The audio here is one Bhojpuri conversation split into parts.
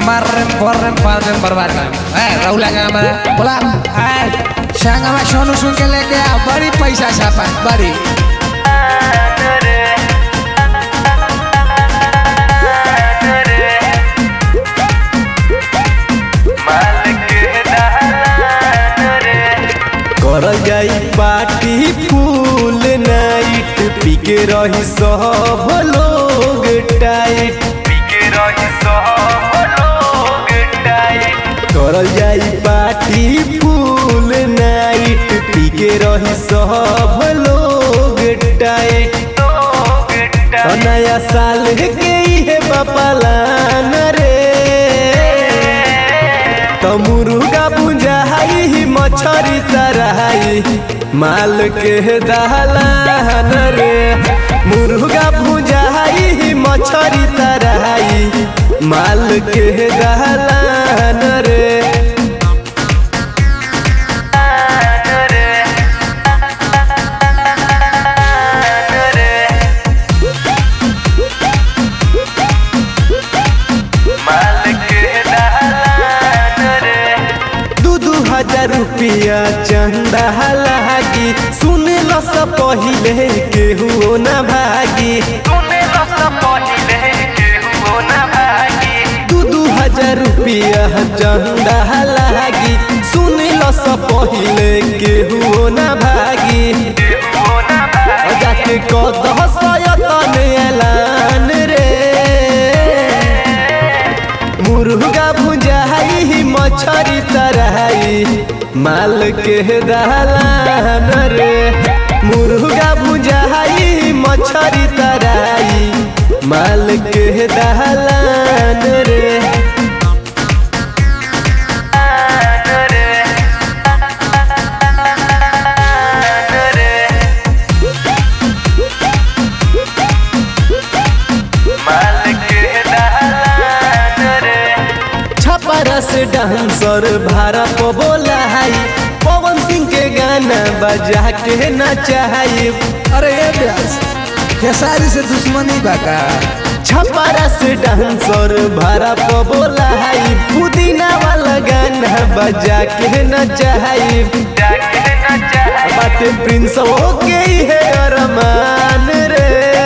मार्रेम पर्रेम पार्रेम बर्बाद कर ए राहुल आगे हमारा बोला ए संगमा सोनू सुन के लेके आ बड़ी पैसा छापा बड़ी कर जाई पार्टी फूल नाइट पी के रही सब लोग टाइट कर जाई पार्टी फूल नाइट पी के रही सब लोग टाइट तो नया साल के इहे बपलान रे तो मुर्गा बुझाई मछरी तरहाई माल के दहलान रे मुर्गा बुझाई मछरी तरहाई माल के दहलान रे दू दू हजार रुपया चंदा लागी सुन ल सब पहिले केहू न भागी दू दू हजार रुपया चंदा लागी सुन ल सब पहिले केहू न भागी जाके कदह सयतन ऐलान रे मुर्गा भुजाई मछरी तरहाई माल के दहलान रे मुर्गा भुजाई मछरी तरहाई माल के दहलान रे छपरा से डांसर भारा को बोला है पवन सिंह के गाना बजा के नचाई अरे ये ब्यास खेसारी से दुश्मनी बाका छपरा से डांसर भारा को बोला है पुदीना वाला गाना बजा के नचाई बाटे प्रिंस हो के है अरमान रे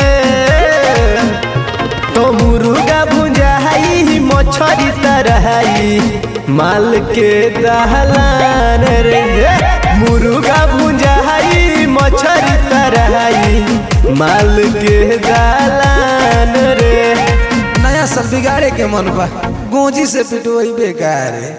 तो मुर्गा भुजाई मछरी तरहाई माल के दहलान रे मुर्गा भुजाई मछरी तरहाई माल के दहलान रे नया साल बिगाड़े के मन बा गोजी से पिटवाई बेकार है